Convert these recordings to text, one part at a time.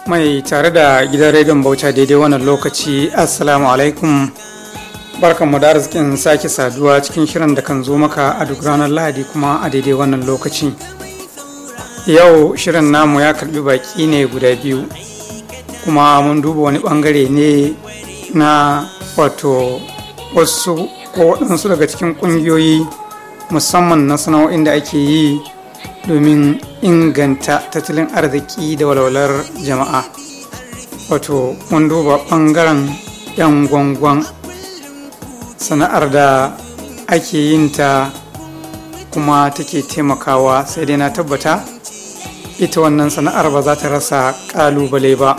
mai tare da gidan rediyon bauta daidai wannan lokaci assalamu alaikum barkanmu da arzikin sake saduwa cikin shirin da kan zo maka a duk ranar lahadi kuma a daidai wannan lokaci yau shirin namu ya karbi baki ne guda biyu kuma mun duba wani bangare ne na wato wasu ko waɗansu daga cikin ƙungiyoyi musamman na sana'o'in da ake yi domin inganta tattalin arziki da walwalar jama'a wato mun duba ɓangaren 'yan gwangwan sana'ar da ake yin ta kuma take taimakawa sai dai na tabbata ita wannan sana'ar ba za ta rasa ƙalubale ba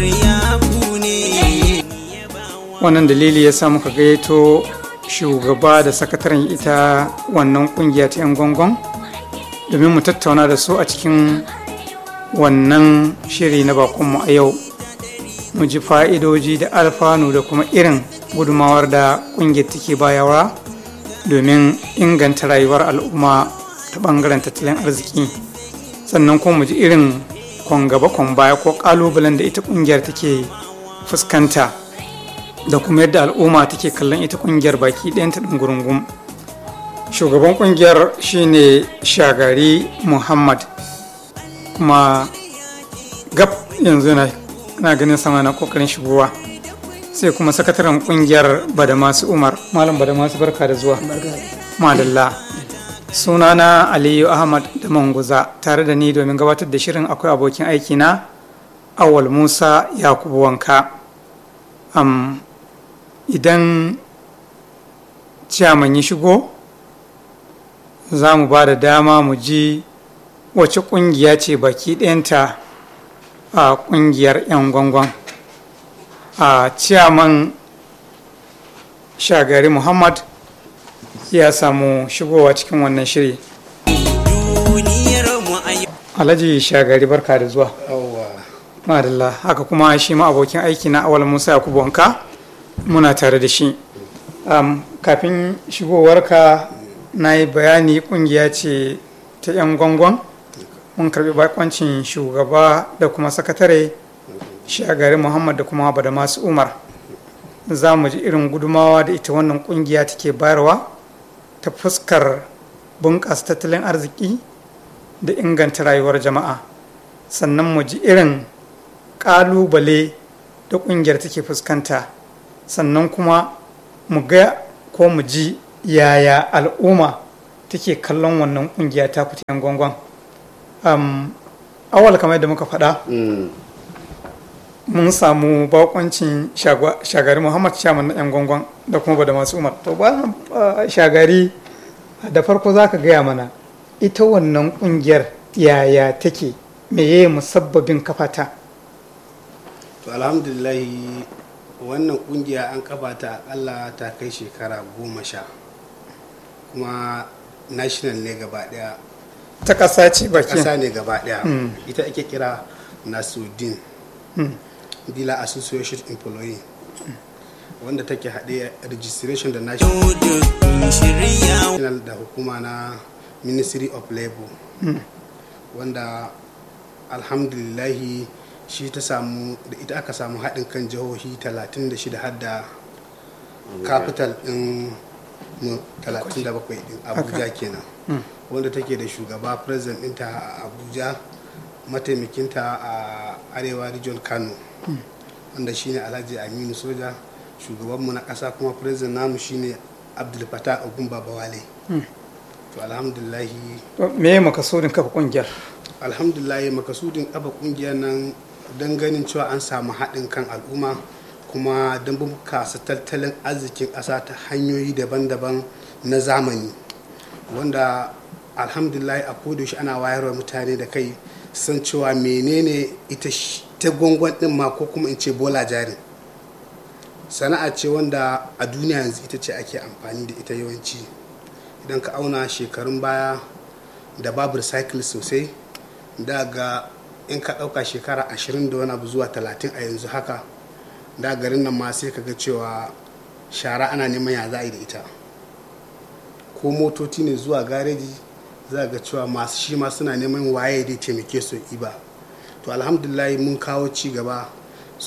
wannan dalili ya sa muka gayyato shugaba da sakataren ita wannan kungiya ta 'yan gwangwan domin mu tattauna da su a cikin wannan shiri na bakonmu a yau mu ji fa'idoji da alfanu da kuma irin gudumawar da kungiyar take bayarwa domin inganta rayuwar al'umma ta bangaren tattalin arziki sannan kuma mu ji irin kwan gaba kwan baya ko kalubalen da ita kungiyar take fuskanta da kuma yadda al'umma take kallon ita kungiyar baki ɗayanta ɗin gurungum shugaban kungiyar shine shagari muhammad kuma gab yanzu na ganin sama na kokarin shigowa sai kuma sakataren kungiyar badamasu umar malam badamasu barka da zuwa madalla sunana aliyu ahmad da manguza tare da ni domin gabatar da shirin akwai abokin aiki na awal musa yakubu wanka um, idan ciyaman ya shigo za mu ba da dama mu ji wace kungiya ce baki ɗayanta a kungiyar 'yan gwangwan a ciyaman shagari muhammad ya samu shigowa cikin wannan shiri alhaji shagari barka da zuwa madalla haka kuma shi ma abokin aiki na awal musa yakubu wanka muna tare da shi um, kafin shigowarka na yi bayani kungiya ce ta 'yan gwangwan mun karbi bakoncin shugaba da kuma sakatare shagari muhammad da kuma bada masu umar za mu ji irin gudumawa da ita wannan kungiya take bayarwa ta fuskar bunƙasa tattalin arziki da inganta rayuwar jama'a sannan mu ji irin ƙalubale da ƙungiyar take fuskanta sannan kuma mu ga ko mu ji yaya al'umma take kallon wannan kungiya ta yan gwangwan um, awal kamar yadda muka faɗa mun samu bakoncin shagari muhammad shaman na yan gwangwan da kuma ba da masu umar to ba shagari da farko za ka gaya mana ita wannan kungiyar yaya take meye musabbabin kafata to alhamdulillahi wannan kungiya an kafa ta akalla ta kai shekara goma sha kuma national ne gaba daya ta kasa ce baki kasa ne gaba daya ita ake kira nasudin dealer association employee wanda take haɗe registration da national da hukuma na ministry of labor wanda alhamdulillahi shi ta samu da ita aka samu haɗin kan jihohi 36 har da capital ɗin 37 ɗin abuja kenan wanda take da shugaba president ɗinta a abuja mataimakinta a arewa region kano wanda shine alhaji aminu soja shugabanmu na ƙasa kuma president namu shine abdul fatah ogun babawale to alhamdulahi me makasudin kafa kungiyar alhamdulahi makasudin kafa kungiyar nan don ganin cewa an samu haɗin kan al'umma kuma don bunkasa tattalin arzikin ƙasa ta hanyoyi daban-daban na zamani wanda alhamdulillah a kodayaushe ana wayarwa mutane da kai san cewa menene ita ta gwangwan ɗin ma ko kuma in ce bola jari sana'a ce wanda a duniya yanzu ita ce ake amfani da ita yawanci idan ka auna shekarun baya da babu recycle sosai daga in ka ɗauka shekara ashirin da wani abu zuwa talatin a yanzu haka da garin nan ma sai ka ga cewa shara ana neman ya za a yi da ita ko motoci ne zuwa gareji za ga cewa masu shi ma suna neman waye da taimake su iba to alhamdulillah mun kawo ci gaba su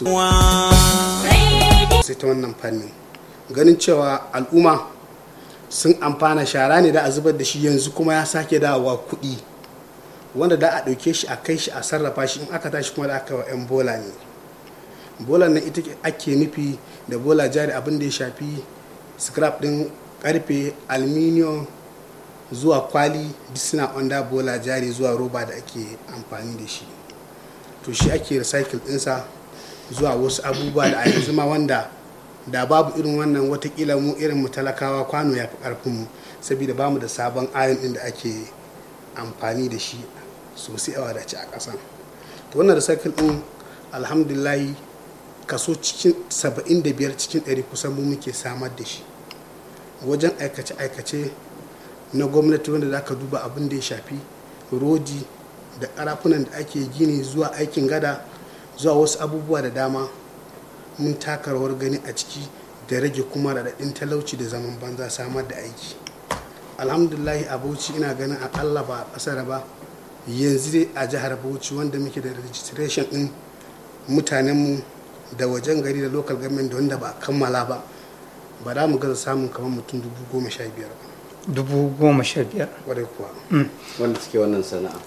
sai ta wannan fannin ganin cewa al'umma sun amfana shara ne da a zubar da shi yanzu kuma ya sake dawowa kuɗi wanda da a ɗauke shi a kai shi a sarrafa shi in aka tashi kuma da aka wa 'yan bola ne bola nan ita ake nufi da bola jari abin da ya shafi scrap ɗin karfe aluminium zuwa kwali duk suna onda bola jari zuwa roba da ake amfani da shi to shi ake recycle ɗinsa zuwa wasu abubuwa da a yanzu ma wanda da babu irin wannan watakila mu irin mu talakawa kwano ya fi ƙarfinmu saboda ba mu da sabon ayon ɗin da ake amfani da shi sosai a wadace a ƙasa to wannan recycle ɗin alhamdulahi kaso cikin 75 cikin 100 kusan mu muke samar da shi wajen aikace-aikace na gwamnati wanda za ka duba abin da ya shafi rodi da karafunan da ake gini zuwa aikin gada zuwa wasu abubuwa da dama mun taka rawar gani a ciki da rage kuma raɗaɗin talauci da zaman banza samar da aiki alhamdulahi a bauchi ina ganin akalla ba a ƙasar ba yanzu dai a jihar bauchi wanda muke da registration ɗin mutanenmu da wajen gari da local government da wanda ba a kammala ba ba za mu gaza samun kamar mutum dubu goma sha biyar ba dubu goma sha biyar wadai kuwa wanda suke wannan sana'a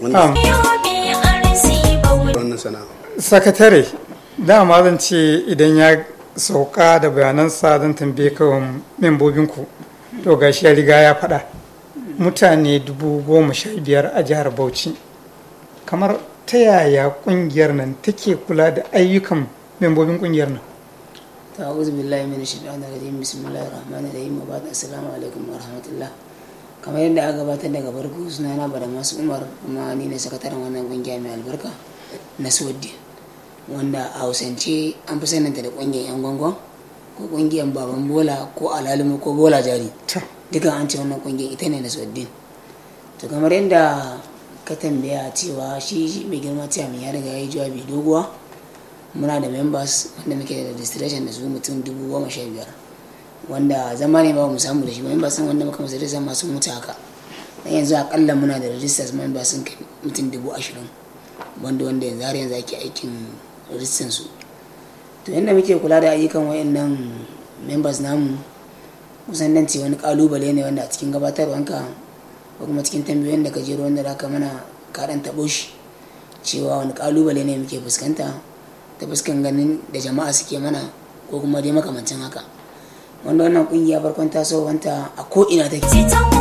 wannan sana'a sakatare dama zan ce idan ya sauka da bayanansa zan tambaye kawai membobinku to gashi ya riga ya faɗa mutane dubu goma sha biyar a jihar bauchi kamar ta yaya kungiyar nan take kula da ayyukan membobin kungiyar nan ta'awuzu billahi min shaitanir rajim bismillahir rahmanir rahim wa ba'd assalamu alaikum wa rahmatullah kamar yadda aka gabatar daga barko suna na bada masu umar kuma ni ne sakataren wannan kungiya mai albarka na suwaddi wanda a hausance an fi saninta da kungiyar yan gwangwan ko kungiyar baban bola ko alalimu ko bola jari dukan an ce wannan kungiyar ita ne na suwaddin to kamar yadda ka tambaya cewa shi mai girma cewa mai ya riga ya yi jawabi doguwa muna da members wanda muke da registration da su mutum dubu goma sha biyar wanda zama ne ba mu samu da shi members sun wanda muka masu zama sun mutu haka dan yanzu akalla muna da registers members sun kai mutum dubu ashirin wanda wanda yanzu har yanzu ake aikin rijistan su to yadda muke kula da ayyukan wayannan members namu kusan dan ce wani kalubale ne wanda a cikin gabatarwanka ko kuma cikin tambayoyin da ka jero wanda da ka mana kaɗan taɓo shi cewa wani kalubale ne muke fuskanta ta fuskan ganin da jama'a suke mana ko kuma dai makamancin haka wanda wannan kungiya farkon tasowanta a ko'ina take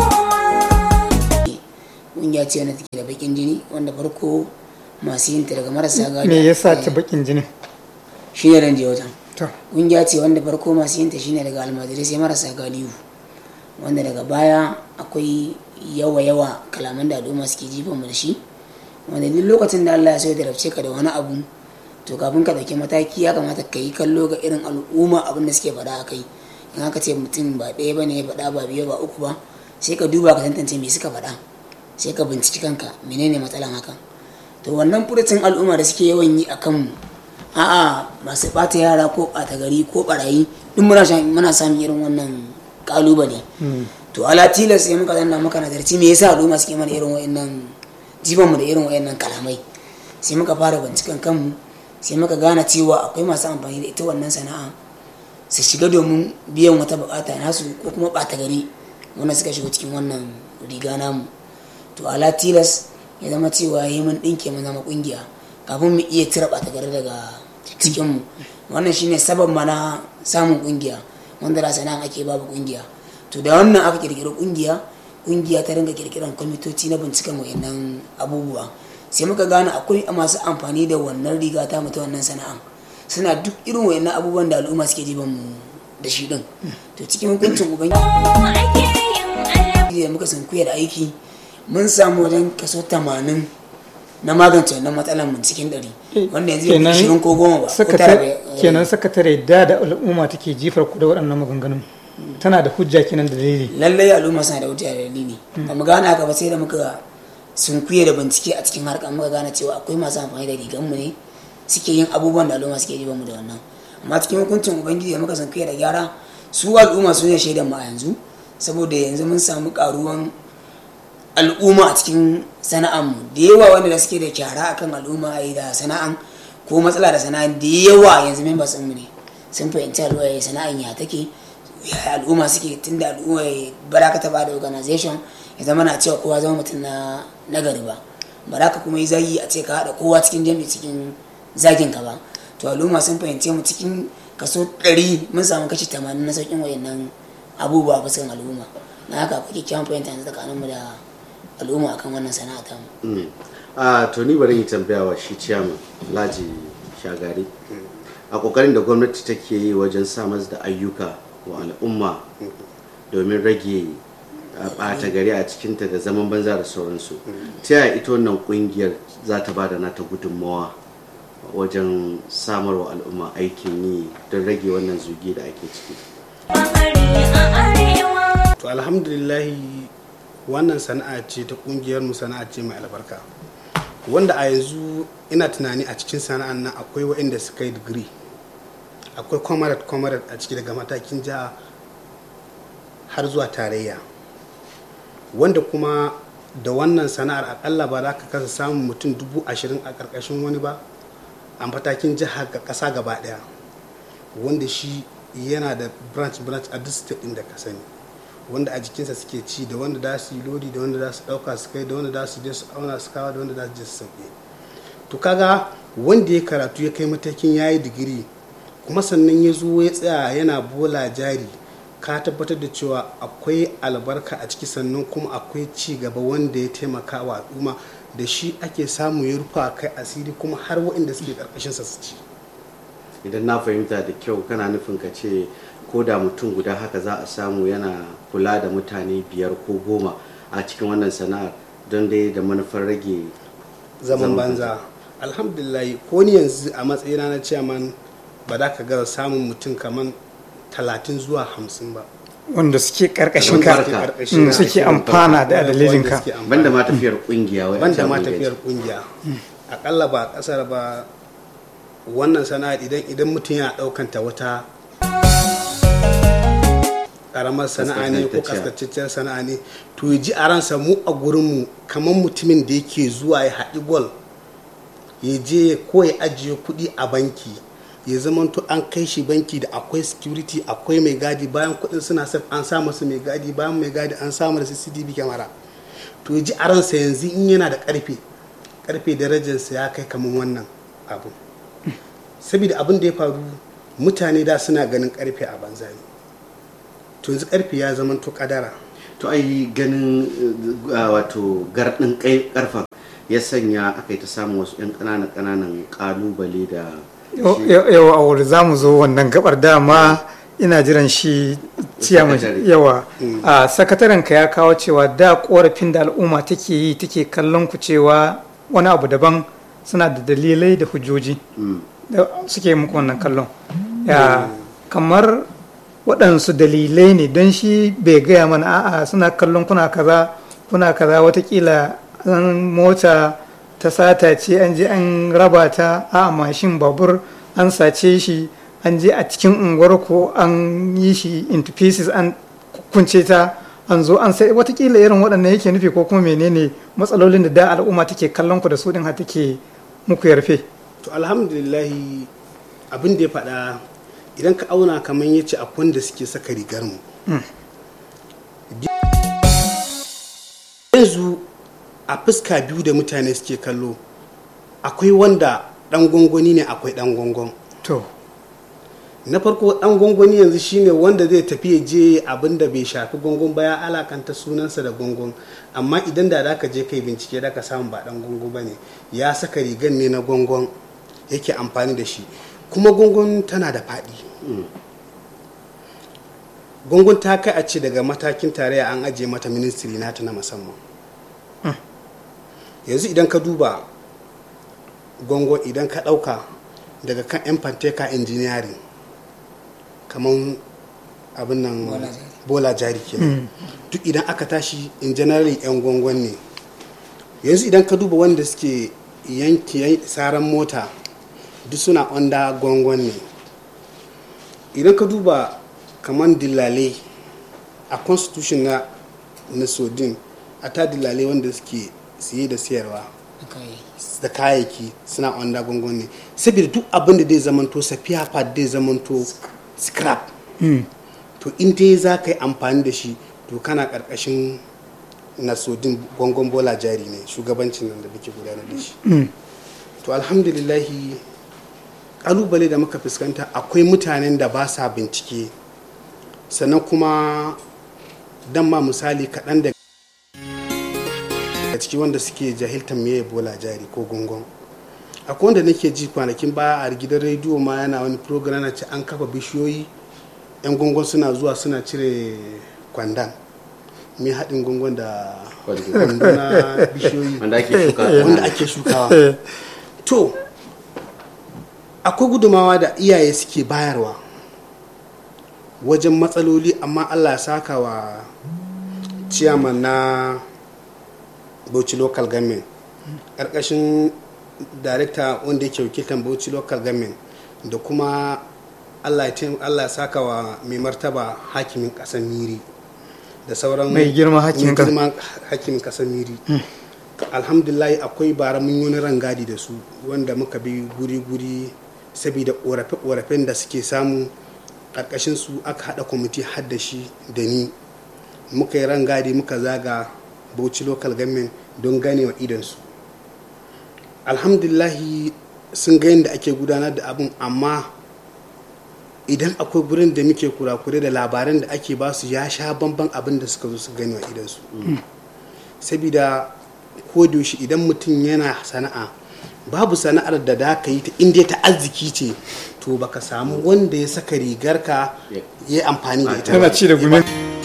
kungiya ce wanda take da bakin jini wanda farko masu yin ta daga marasa gadi me yasa ta bakin jini shi ne ranje wajen to kungiya ce wanda farko masu yin ta shine daga almajirai sai marasa galihu wanda daga baya akwai yawa yawa kalaman da al'umma suke jifan mu da shi wanda duk lokacin da Allah ya so da rabce ka da wani abu to kafin ka dauki mataki ya kamata ka yi kallo ga irin al'umma abin da suke faɗa a kai in aka ce mutum ba ɗaya ba ne ya faɗa ba biyu ba uku ba sai ka duba ka tantance me suka faɗa sai ka binciki kanka menene matsalan hakan to wannan furucin al'umma da suke yawan yi a kanmu a'a masu ɓata yara ko ɓata gari ko ɓarayi duk muna muna samun irin wannan kalubale to ala tilas sai muka zanna muka nazarci me yasa al'umma suke mana irin wa'annan jibanmu da irin wa'annan kalamai sai muka fara binciken kanmu sai muka gane cewa akwai masu amfani da ita wannan sana'a su shiga domin biyan wata bukata nasu ko kuma ɓata gari wanda suka shiga cikin wannan riga namu to ala tilas ya zama cewa yi mun ɗinke mun zama ƙungiya kafin mu iya tira ɓata gari daga cikinmu wannan shine sabab mana samun ƙungiya wanda da sana'a ake babu ƙungiya to da wannan aka kirkiri ƙungiya ƙungiya ta ringa kirkiran kwamitoci na binciken wayannan abubuwa sai muka gane akwai masu amfani da wannan riga ta mu ta wannan sana'a suna duk irin wayannan abubuwan da al'umma suke jiban mu da shi din to cikin hukuncin ubangiji da muka san da aiki mun samu wajen kaso 80 na magance wannan matsalar mun cikin ɗari wanda yanzu bai shirin ko goma ba ko tara ba kenan sakatare da da al'umma take jifar ku da waɗannan maganganun tana da hujja kenan da dalili lallai al'umma suna da hujja da dalili ba mu gane haka ba sai da muka sunkuye da bincike a cikin harkar muka gane cewa akwai masu amfani da rigan mu ne suke yin abubuwan da al'umma suke jiba mu da wannan amma cikin hukuncin ubangiji da muka sunkuye da gyara su al'umma su ne shaidan mu a yanzu saboda yanzu mun samu karuwan al'umma a cikin sana'anmu da yawa wanda da suke da kyara akan al'umma a da sana'an ko matsala da sana'an da yawa yanzu members mu ne sun fahimci al'umma sana'an ya take ya al'umma suke tunda al'umma baraka ta bada organization ya zama na cewa kowa zama mutum na nagari ba baraka kuma yi zagi a ce ka haɗa kowa cikin jami'i cikin zagin ka ba to al'umma sun fahimce mu cikin kaso 100 mun samu kashi 80 na sauƙin wayannan abubuwa a fuskan al'umma na haka akwai kyakkyawan fahimta yanzu tsakaninmu da al'umma akan wannan sana'a ta mu a to ni bari yi tambaya wa shi ciyaman laji shagari a kokarin da gwamnati take yi wajen samar da ayyuka wa al'umma domin rage ɓata gari a cikinta da zaman banza da sauransu ta yaya ita wannan kungiyar za ta ba da nata gudunmawa wajen samarwa al'umma aikin yi don rage wannan zugi da ake ciki to alhamdulillahi wannan sana'a ce ta kungiyar mu sana'a ce mai albarka wanda a yanzu ina tunani a cikin sana'an nan akwai waɗanda suka yi digiri akwai comrade comrade a ciki daga matakin jiha har zuwa tarayya wanda kuma da wannan sana'ar akalla ba za ka kasa samun mutum dubu ashirin a ƙarƙashin wani ba a matakin jiha ga ƙasa gaba ɗaya wanda shi yana da branch branch a duk state ɗin da ka sani wanda a jikinsa suke ci da wanda za su yi lodi da wanda za su ɗauka su kai da wanda za su je su auna su kawo da wanda za su je su sauke to kaga wanda ya karatu ya kai matakin ya yi digiri kuma sannan ya zo ya tsaya yana bola jari ka tabbatar da cewa akwai albarka a ciki sannan kuma akwai ci gaba wanda ya taimaka wa al'umma da shi ake samu ya rufa kai asiri kuma har waɗanda suke ƙarƙashinsa su ci idan na fahimta da kyau kana nufin ka ce ko da mutum guda haka za a samu yana kula da mutane biyar ko goma a cikin wannan sana'ar don dai da manufar rage zaman banza alhamdulillah ko ni yanzu a matsayina na chairman ba za ka gaza samun mutum kamar talatin zuwa hamsin ba wanda suke karkashin ka Albarka. mm, suke amfana da dalilin ka banda ma tafiyar kungiya wai a banda can ma mun tafiyar gaji. kungiya akalla ba a kasar ba wannan sana'ar idan idan mutum yana daukanta wata karamar sana'a ne ko Kaskantacciya. kaskacecciyar sana'a ne to ya ji a ransa mu a gurinmu kamar mutumin da yake zuwa ya haɗi gol ya je ko ya ajiye kuɗi a banki ya zamanto an kai shi banki da akwai security akwai mai gadi bayan kuɗin suna saf an sa masu mai gadi bayan mai gadi an samu da cctv kyamara to ya ji a ransa yanzu in yana da ƙarfe ƙarfe darajarsa ya kai kamar wannan abu saboda abin da ya faru mutane da suna ganin ƙarfe a banza ne to yanzu ƙarfe ya zamanto kadara to ai ganin uh, wato gardin kai karfa ya sanya aka yi ta samun wasu 'yan ƙananan ƙananan ƙalubale da yawa a wuri za mu zo wannan gabar dama ina jiran shi ciyaman Sakatare. yawa a sakataren ka ya kawo cewa da korafin da al'umma take yi take kallon ku cewa wani abu daban suna da dalilai da hujjoji Mm. da suke muku wannan kallon ya kamar waɗansu dalilai ne don shi bai gaya mana a'a suna kallon kuna kaza kuna kaza watakila an mota ta sata ce an je an raba ta a mashin babur an sace shi an je a cikin unguwar ko an yi shi into pieces an kunce ta an zo an sai watakila irin waɗannan yake nufi ko kuma menene matsalolin da da al'umma take kallon ku da su din har take muku yarfe to alhamdulillahi abin da ya faɗa idan ka auna kamar ya ce akwai wanda suke saka rigar mu yanzu a fuska biyu da mutane suke kallo akwai wanda ɗan gwangwani ne akwai ɗan gwangwan to na farko ɗan gwangwani yanzu shine wanda zai tafi ya je abin da bai shafi gwangwan ba ya alakanta sunansa da gwangwan amma idan da ka je kai bincike da ka samu ba ɗan gwangwan ba ne ya saka rigan ne na gwangwan yake amfani da shi kuma gwangwan tana da faɗi gwangwan ta kai a ce daga matakin tarayya an ajiye mata ministry nata na musamman yanzu idan ka duba gwangwan idan ka ɗauka daga kan yan fanteka engineering kamar abin nan Bola jari. bola jari kenan duk idan aka tashi in general yan gwangwan ne yanzu idan ka duba wanda suke yanki saran mota duk suna onda gwangwan ne idan ka duba kamar dillale a constitution na na sodin a ta dillalai wanda suke siye da siyarwa Okay. da kayayyaki suna onda gongon ne saboda duk abin da zai zamanto safiya pad zai zamanto scrap to in dai za ka yi amfani da shi to kana karkashin nasodin gongon bola jari ne shugabancin nan da muke gudanar da shi to alhamdulillahi kalubale da muka fuskanta akwai mutanen da ba sa bincike sannan kuma dan ma misali kaɗan da a ciki wanda suke jahiltar meye bola jari ko gungun akwai wanda nake ji kwanakin baya a gidan rediyo ma yana wani program na ce an kafa bishiyoyi yan gungun suna zuwa suna cire kwandan mai haɗin gungun da kwando na bishiyoyi wanda ake shuka wanda ake shukawa to akwai gudumawa da iyaye suke bayarwa wajen matsaloli amma allah ya saka wa ciyaman na bauchi local government ƙarƙashin darekta wanda yake wakiltar bauchi local government da kuma allah ya taim- Allah ya saka wa mai martaba hakimin ƙasar miri da sauran Mai girma hakimin mai ƙasa- girma hakimin ƙasar miri alhamdulillah akwai bara mun yi wani rangadi da su wanda muka bi guri-guri saboda ƙorafe-ƙorafen da suke samu ƙarƙashin su aka haɗa kwamiti har da shi da ni muka yi rangadi muka zaga bauchi local government don ganewa idansu alhamdulillahi sun ga yadda ake gudanar da abin amma idan akwai gurin da muke kurakure da labaran da ake basu ya sha bamban abin da suka zo su gani wa idansu saboda ko da yaushe idan mutum yana sana'a babu sana'ar da da ka yi ta inda ta arziki ce to baka samu wanda ya saka rigarka ya yi amfani da ita tana ci da gumin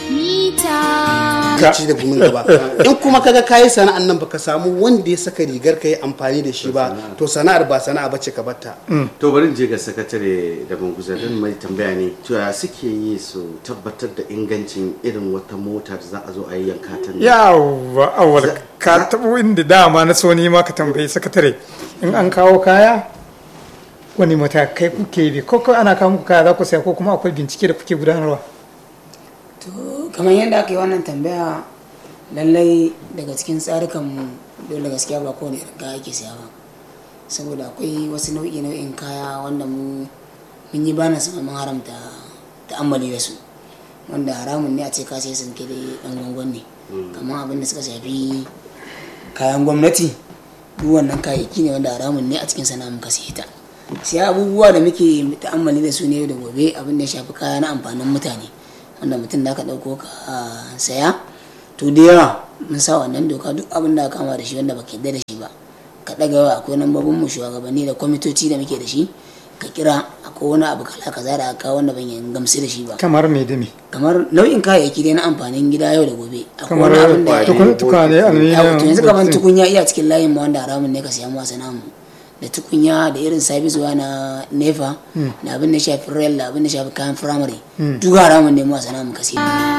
ka ci da gumin gaba in kuma kaga kayi sana'an nan baka samu wanda ya saka rigar ka yi amfani da shi ba to sana'ar ba sana'a bace ka batta to bari in je ga sakatare da banguza don mai tambaya ne cewa suke yi su tabbatar da ingancin irin wata mota da za a zo a yi yanka ta ne yawa awal ka taɓo inda dama na so ni ma ka tambayi sakatare in an kawo kaya wani matakai kuke bi ko kawai ana kawo muku kaya za ku saya ko kuma akwai bincike da kuke gudanarwa to kamar yadda aka yi wannan tambaya lallai daga cikin tsarukanmu dole gaskiya ba kowane irin kaya ake siya ba saboda akwai wasu nau'i nau'in kaya wanda mu mun yi bana sama mun haramta ta'ammali da su wanda haramun ne a ce ka sai sun kere dan gwangwan ne kamar abin da suka shafi kayan gwamnati duk wannan kayayyaki ne wanda haramun ne a cikin sana'a muka siye ta sai abubuwa da muke ta'ammali da su ne yau da gobe abin da ya shafi kaya na amfanin mutane wanda mutum da ka ɗauko ka saya to da yawa mun sa wannan doka duk abin da aka kama da shi wanda baka yarda da shi ba ka ɗaga yawa akwai lambobin mu shugabanni da kwamitoci da muke da shi ka kira akwai wani abu kala kaza da aka kawo wanda ban yi gamsu da shi ba kamar me da me kamar nau'in kayayyaki dai na amfanin gida yau da gobe akwai kamar wani abin da tukun tukwane Yawo, to yanzu kaman aluminium tukunya iya cikin layin ma wanda haramun ne ka siya mu namu da tukunya da irin sabis wa na nefa da abin da shafi rail da abin da shafi kayan firamare duk haramun ne mu namu ka siya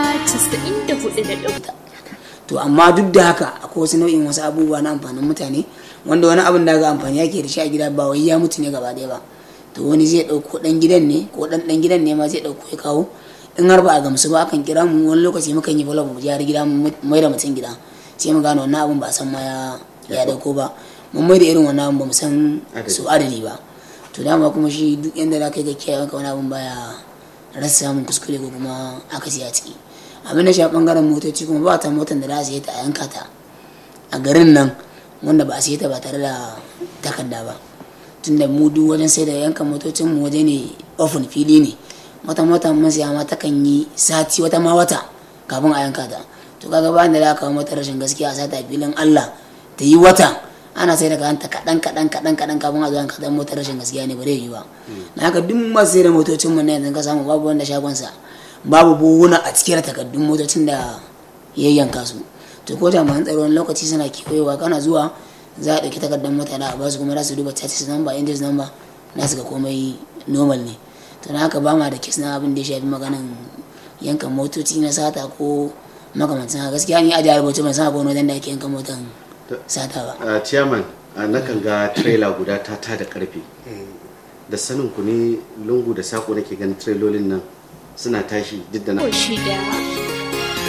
to amma duk da haka akwai wasu nau'in wasu abubuwa na amfanin mutane wanda wani abin da ga amfani yake da shi a gida ba wai ya mutu ne gaba ɗaya ba to wani zai ɗauko ɗan gidan ne ko ɗan ɗan gidan ne ma zai ɗauko ya kawo in har ba a gamsu ba akan kira mu wani lokaci mukan yi follow mu je har gida mu mai da mutum gida sai mu gano wannan abin ba a san ma ya ya dauko ba mun mai da irin wannan abin ba mu san su adadi ba to dama kuma shi duk yanda za ka yi ga kiyaye ka wani abin baya rasa samun kuskure ko kuma akasi a ciki abin da shi bangaren motoci kuma ba ta motar da za a siye ta a yanka ta a garin nan wanda ba a siye ta ba tare da takarda ba tunda mu duk wajen sai da yanka motocin mu waje ne ofin fili ne wata mota mun siya ma ta kan yi sati wata ma wata kafin a yanka ta to kaga ba da za ka kawo mata rashin gaskiya a sata filin Allah ta yi wata ana sai da kanta kaɗan kaɗan kaɗan kaɗan kafin a zo yanka ta motar rashin gaskiya ne ba zai yi ba na haka duk masu sai da motocin mu na yanzu ka samu babu wanda shagonsa babu buhuna a cikin takardun motocin da ya yanka su to ko jami'an tsaro wani lokaci suna kewayewa kana zuwa za a ɗauki takardar mota da a basu kuma za su duba chassis number index number na su ga komai normal ne to na haka ba ma da kes na abin da ya shafi maganan yankan motoci na sata ko makamancin haka gaskiya ni a jihar bauchi ban san akwai wani wajen da ake yankan motan sata ba a chairman a nakan ga trailer guda ta ta da karfe da sanin ku ne lungu da sako nake ganin trailolin nan suna tashi duk da na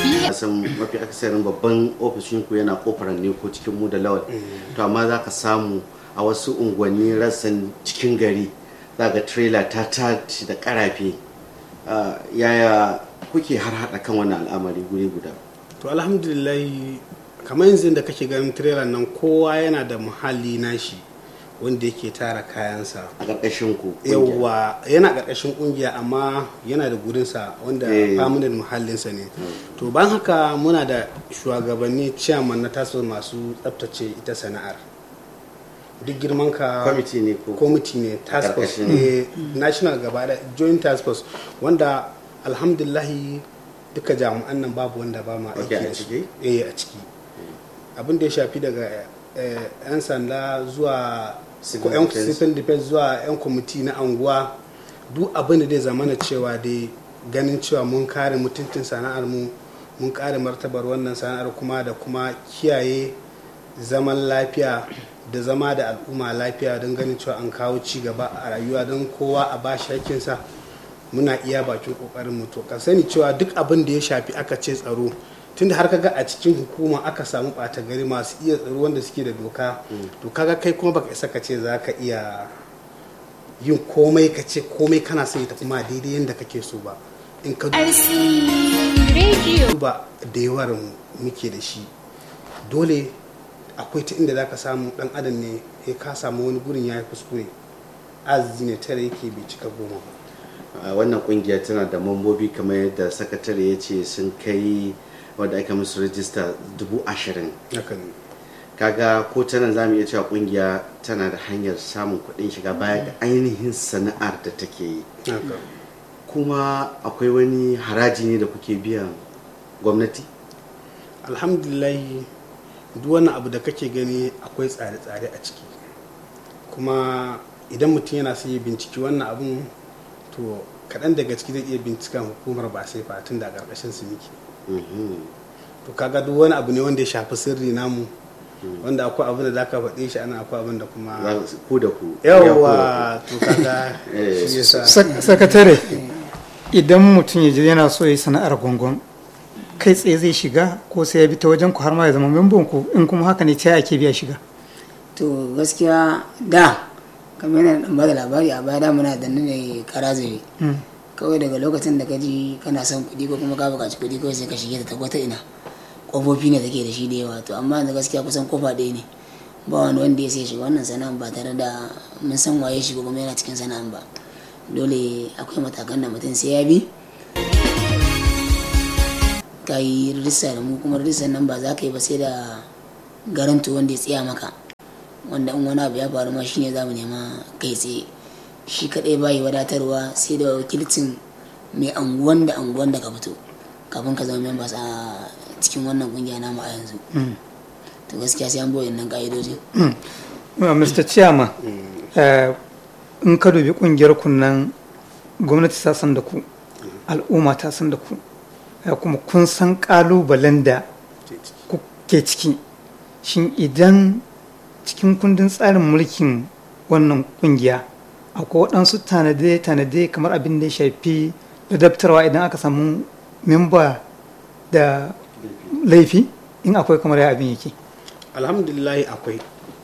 a san mafi akasarin babban ofishin ku yana kofar ne ko cikin mu da lawal to amma za ka samu a wasu unguwanni rassan cikin gari za ga trailer ta tashi da karafe Ah, yaya kuke har hada kan wannan al'amari guri guda to alhamdulillah kamar yanzu da kake ganin trailer nan kowa yana da muhalli nashi wanda yake tara kayansa a ƙarƙashin ku kungiya. yawwa yana ƙarƙashin ƙungiya amma yana da gurinsa wanda Eh. famunan muhallinsa ne to ban haka muna da shugabanni ciyaman na taso masu tsabtace ita sana'ar duk girman ka kwamiti ne ko kwamiti ne task force Karkashin- ne national gaba da joint task force wanda alhamdulahi duka jami'an nan babu wanda ba ma Ok, aiki a da su ciki? eh a ciki abin da ya shafi daga eh, yan sanda zuwa Civil ko yan defense. civil defense zuwa yan kwamiti na anguwa duk abin da zai zamana cewa dai ganin cewa mun kare mutuncin sana'ar mu mun kare martabar wannan sana'ar kuma da kuma kiyaye zaman lafiya da zama da al'umma lafiya don ganin cewa an kawo ci gaba a rayuwa don kowa a ba shi hakkinsa muna iya bakin kokarin mu to ka sani cewa duk abin da ya shafi aka ce tsaro tunda har kaga a cikin hukuma aka samu ɓata gari masu iya tsaro wanda suke da doka to kaga kai kuma baka isa ka ce za ka iya yin komai ka ce komai kana son ya tafi ma daidai yadda kake so ba in ka RC Radio. duba da yawar muke da shi dole akwai ta inda zaka samu dan adam ne ya ka samu wani gurin ya yi kuskure azizi ne tare yake bai cika goma ba a wannan kungiya tana da mambobi kamar yadda sakatare ya ce sun kai wadda aka musu rajista dubu ashirin haka ne kaga ko ta nan zamu iya cewa kungiya tana da hanyar samun kuɗin shiga baya ga ainihin sana'ar da take yi haka kuma akwai wani haraji ne da kuke biyan gwamnati alhamdulillah duk wani abu da kake gani akwai tsare-tsare a ciki kuma idan mutum yana son ya binciki wannan abun to kaɗan daga ciki zai iya bincikan hukumar ba sai fatun da ƙarƙashin su muke Mhm. to kaga duk wani abu ne wanda ya shafi sirri namu wanda akwai abin da zaka faɗe shi ana akwai abin da kuma Za su- ku da ku yawwa to kaga Eh, shi yasa Sak- sakatare idan mutum ya je yana so ya yi sana'ar gongon kai tsaye zai shiga ko sai ya bi ta wajen ku har ma ya zama membon ku in kuma haka ne ta ake biya shiga to gaskiya da kamar yana dan bada labari a baya da muna da ne kara zube Mm. kawai daga lokacin da ka ji kana son kuɗi ko kuma ka buƙaci kuɗi kawai sai ka shige ta ta ina ƙofofi ne take da shi da yawa to amma yanzu gaskiya kusan kofa ɗaya ne ba wani wanda ya sai shiga wannan sana'an ba tare da mun san waye shi ko kuma yana cikin sana'an ba dole akwai matakan da mutum sai ya bi ka yi rijista da mu kuma rijistar nan ba za ka yi ba sai da garanto wanda ya tsaya maka wanda in wani abu ya faru ma shine za mu nema kai tsaye shi kadai bayi wadatarwa sai da wakilcin mai anguwan da anguwan da ka fito kafin ka zama members a cikin wannan kungiya namu a yanzu to gaskiya sai an boye nan ka'idoji Uh, Mr. Chairman, uh, in ka dubi kungiyar kunnan gwamnati ta san da ku, al'umma ta san da ku, uh, kuma kun san kalubalen da kuke ciki. Shin idan cikin kundin tsarin mulkin wannan kungiya akwai waɗansu tanade-tanade kamar abin da ya shafi ladabtarwa idan aka samu memba da laifi in akwai kamar ya abin yake. alhamdulillah akwai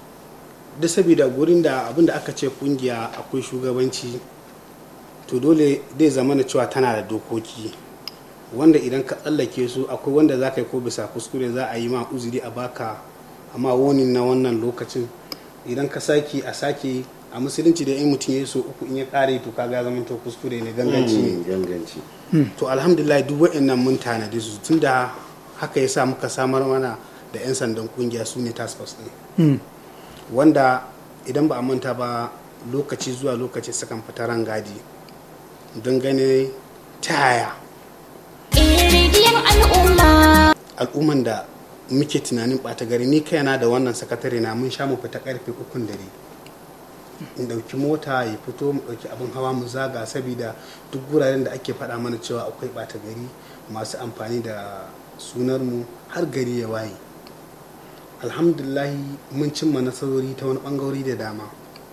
duk saboda gurin da abin da aka ce kungiya akwai shugabanci to dole zai zama na cewa tana da dokoki wanda idan ka tsallake su akwai wanda za ka yi ko bisa kuskure za a yi ma uzuri a baka amma wani na wannan lokacin idan ka sake a sake a musulunci da in mutum ya yi so uku in ya kare to kaga ya zama to kuskure ne ganganci ne Mm, ganganci to alhamdulillah duk wa'annan mun tanadi su tunda haka ya sa muka samar mana da 'yan sandan kungiya su ne task force ɗin Mm. wanda idan ba a manta ba lokaci zuwa lokaci sukan fita rangadi don gane ta yaya Rediyon al'umma. al'umman da muke tunanin ɓata gari ni kaina da wannan sakatare na mun sha mu fita karfe ukun dare in ɗauki mota ya fito mu ɗauki abin hawa mu zaga saboda duk wuraren da ake faɗa mana cewa akwai ɓata gari masu amfani da sunar mu har gari ya waye alhamdulahi mun cimma nasarori ta wani ɓangarori da dama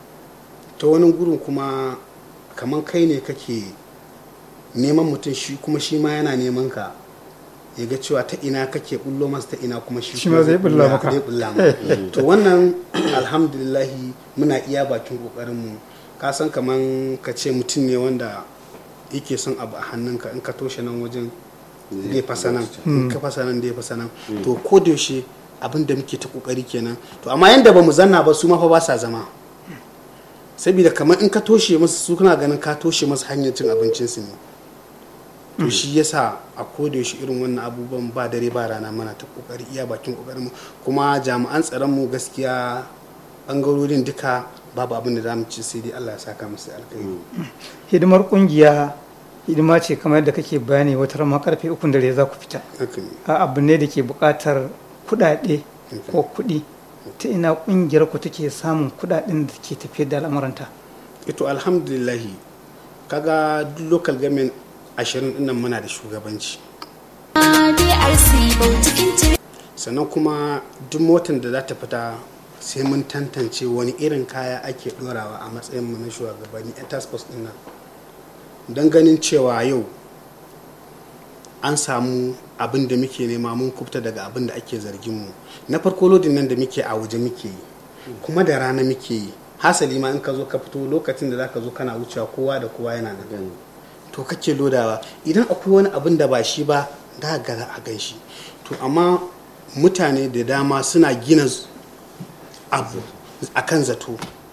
ta wani gurin kuma kamar kai ne kake neman mutum shi kuma shi ma yana neman ka ya ga cewa ta ina kake bullo masa ta ina kuma shi Shi ma zai bulla ya- maka. zai bulla maka. to wannan alhamdulillahi muna iya bakin kokarinmu ka san kaman ka ce mutum ne wanda yake son abu a hannunka in ka toshe nan wajen zai fasa nan in ka fasa nan zai fasa nan to ko da yaushe abin da muke ta kokari kenan to amma yanda ba mu zanna ba su ma fa ba sa zama saboda kamar in ka toshe musu su kana ganin ka toshe musu hanyar cin abincinsu ne to shi yasa a koda yaushe irin wannan abubuwan ba dare ba rana mana ta kokari iya bakin kokarin mu kuma jami'an tsaron mu gaskiya bangarorin duka babu abin da zamu ci sai dai Allah ya saka musu alkhairi hidimar kungiya hidima ce kamar yadda kake bayani wata rama karfe ukun dare za ku fita haka ne a abu ne da ke buƙatar kuɗaɗe ko kuɗi ta ina ƙungiyar ku take samun kuɗaɗen da ke tafiyar da al'amuranta ito alhamdulillahi kaga duk local government ashirin dinnan muna da shugabanci DRC Bautikin Tire. sannan kuma duk motar da za ta fita sai mun tantance wani irin kaya ake dorawa a matsayin mu na shugabanni a task force din nan don ganin cewa yau an samu abin da muke nema mun kubta daga abin da ake zargin mu na farko lodin nan da muke a waje muke yi kuma da rana muke yi hasali ma in ka zo ka fito lokacin da za ka zo kana wucewa kowa da kowa yana nan Gani. to kake lodawa idan akwai wani abin da ba shi ba da ga a gan shi to amma mutane da dama suna gina z- abu a kan zato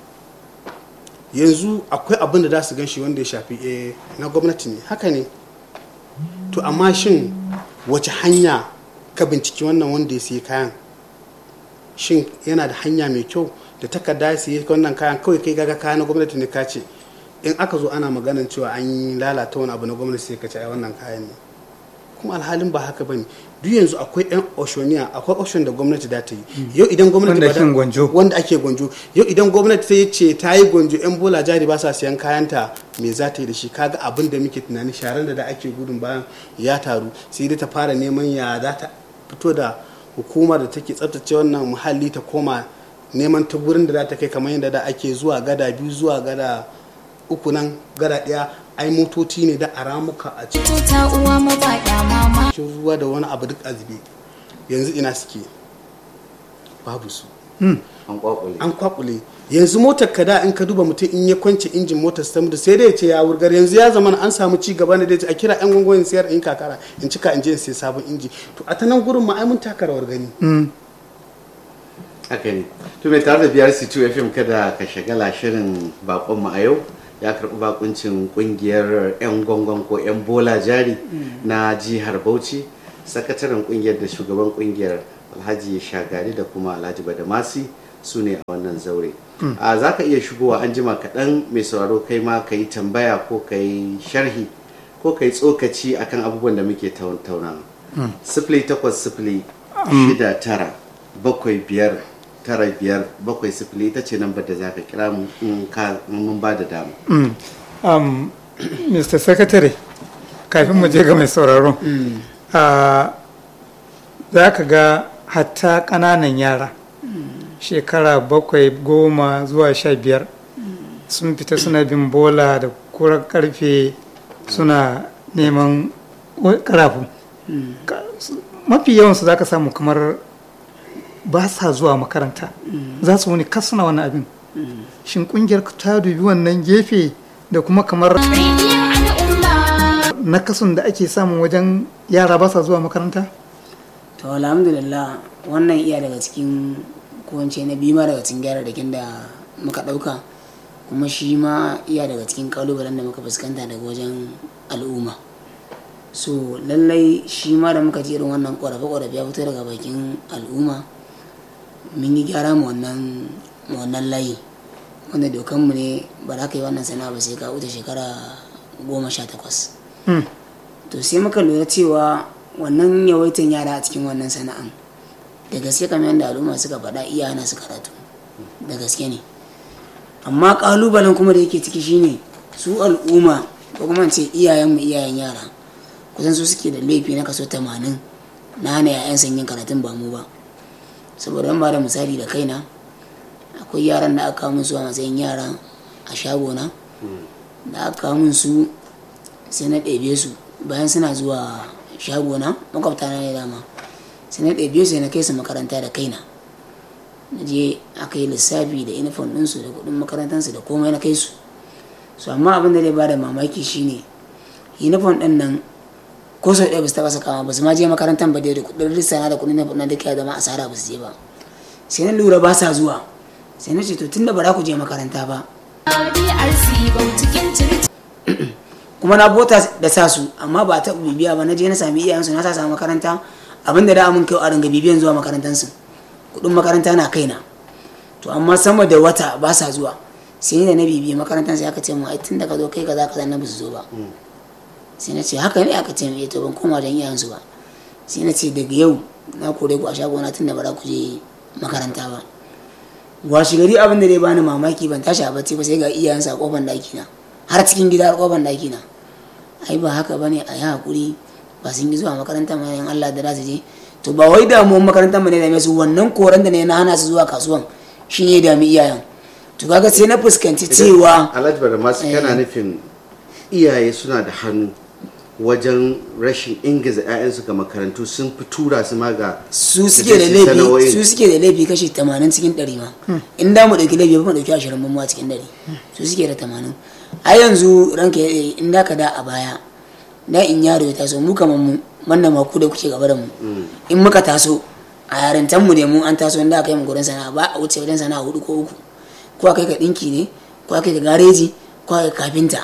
yanzu akwai abin da za su gan shi wanda ya shafi eh, na gwamnati ne haka ne to amma shin wace hanya ka binciki wannan wanda ya siya kayan shin yana da hanya mai kyau da takarda ya siya wannan kayan kawai kai gaga kayan na gwamnati ne ka ce in aka zo ana maganan cewa an yi lalata wani abu na gwamnati sai ka ce ai wannan kayan ne kuma alhalin ba haka bane duk yanzu akwai yan oshoniya akwai oshon da gwamnati da ta yi yau idan gwamnati Wanda ba da- ake gwanjo. wanda ake gwanjo yau idan gwamnati ta ce ta yi gwanjo yan bola jari ba sa siyan kayanta me za ta yi da shi kaga abin da muke tunani sharan da da ake gudun bayan ya taru sai dai ta fara neman ya za ta fito da hukumar da take tsaftace wannan muhalli ta koma neman ta gurin da za ta kai kamar yadda da ake zuwa gada biyu zuwa gada uku nan gada ɗaya ai motoci ne da a ramuka a cikin Tuta uwa mabaɗa mama. ruwa da wani abu duk azube yanzu ina suke babu su an kwakwale an kwakule yanzu motar ka da in ka duba mutum in ya kwance injin motar ta mutu sai dai ya ce ya wurgar yanzu ya zama an samu ci gaba ne da a kira yan gwangwani sayar in kakara in cika in je in sai sabon inji to a ta nan gurin ma ai mun taka rawar gani haka ne to mai tare da biyar c2 fm kada ka shagala shirin bakonmu a yau ya karɓi bakuncin kungiyar 'yan gwangon ko 'yan bola jari na jihar bauchi sakataren kungiyar da shugaban kungiyar alhaji shagari da kuma alhaji badamasi su ne a wannan zaure a za ka iya shigowa an jima kaɗan mai sauraro kai ma ka yi tambaya ko ka yi sharhi ko ka yi tsokaci akan abubuwan da muke tauna sifili takwas sifili shida tara bakwai biyar tara biyar bakwai sifili ita ce lambar da za ka kira mu in ka in mun ba da dama um, mr secretary kafin mu je ga mai sauraro ah, za ka ga hatta ƙananan yara shekara bakwai goma zuwa sha biyar sun fita suna bin bola da kurar karfe suna neman wa- karafu Ka- su- mafi yawansu za ka samu kamar ba sa zuwa makaranta za su wani kas suna wani abin shin kungiyar ku ta dubi wannan gefe da kuma kamar Rediyon al'umma. nakasun da ake samun wajen yara ba sa zuwa makaranta to alhamdulillah wannan iya daga cikin kowace na biyu ma daga cikin gyararrakin da muka ɗauka kuma shi ma iya daga cikin kalubalen da muka fuskanta daga wajen al'umma so lallai shi ma da muka ji irin wannan ƙorafe-ƙorafe ya fito daga bakin al'umma mun yi gyara mu wannan mu wannan layi wanda dokanmu ne ba za ka yi wannan sana'a ba sai ka wuce shekara goma sha takwas Hmm. to sai muka lura cewa wannan yawaitan yara a cikin wannan sana'an da gaske kamar yadda al'umma suka faɗa iya hana su karatu da gaske ne amma ƙalubalen kuma da yake ciki shine su al'umma ko kuma in ce iyayenmu iyayen yara kusan su suke da laifi na kaso 80 na hana 'ya'yan yin karatun ba mu ba saboda ban ba da misali da kaina akwai yaran da aka kawo min su a matsayin yara a shagona da aka kawo min su sai na ɗebe su bayan suna zuwa shagona makwabta na ne dama sai na ɗabi'u sai na kai su makaranta da kaina na je aka yi lissafi da inifon ɗinsu da kuɗin makarantarsu da komai na kai su su amma abin da zai ba da mamaki shine inifon ɗin nan ko sau ɗaya ba su taɓa sakawa ba su ma je makarantar ba dai da kuɗin rissana da kuɗin na duka ya zama asara ba su je ba sai na lura ba sa zuwa sai na ce to tunda ba za ku je makaranta ba DRC Bautikin Tiriti. kuma na bota da sa su amma ba ta bibiya ba na je na sami iyayensu na sa su a makaranta abinda da mun kai a ringa bibiyan zuwa makarantansu kuɗin makaranta na kaina to amma sama da wata ba sa zuwa sai ni da na bibiya makarantar sai aka ce mu ai tun da ka zo kai kaza kaza na ba su zo ba sai na ce haka ne aka ce mu to ban koma don iyayensu ba sai na ce daga yau na kore ku a shagona tun da ba za ku je makaranta ba washi gari abin da dai bani mamaki ban tashi a bacci ba sai ga iyayensa a kofar daki na har cikin gida har kofar daki na ai ba haka bane a yi hakuri ba sun yi zuwa makaranta ma in Allah da za su je to ba wai damuwar makarantar mu ne da su wannan koran da ne na hana su zuwa kasuwan shi ne dami iyayen to kaga sai na fuskanci cewa alhaji bada masu kana nufin iyaye suna da hannu wajen rashin ingiza 'ya'yansu ga makarantu sun fi tura su ma ga su su suke da je su laifi sana'o'in. su suke da laifi kashi 80 cikin 100 ma in da mu dauki laifi ba mu dauki 20 mu a cikin 100 su suke da 80 a yanzu ranka ya dade in da ka da a baya da in yaro ya taso mu kamar mu manna ma ku da kuke gaba da mu in muka taso a yarintan mu ne mu an taso inda aka yi mu gurin sana'a ba a wuce wajen sana'a hudu ko uku ko akai ka dinki ne ko akai ka gareji ko akai ka kafinta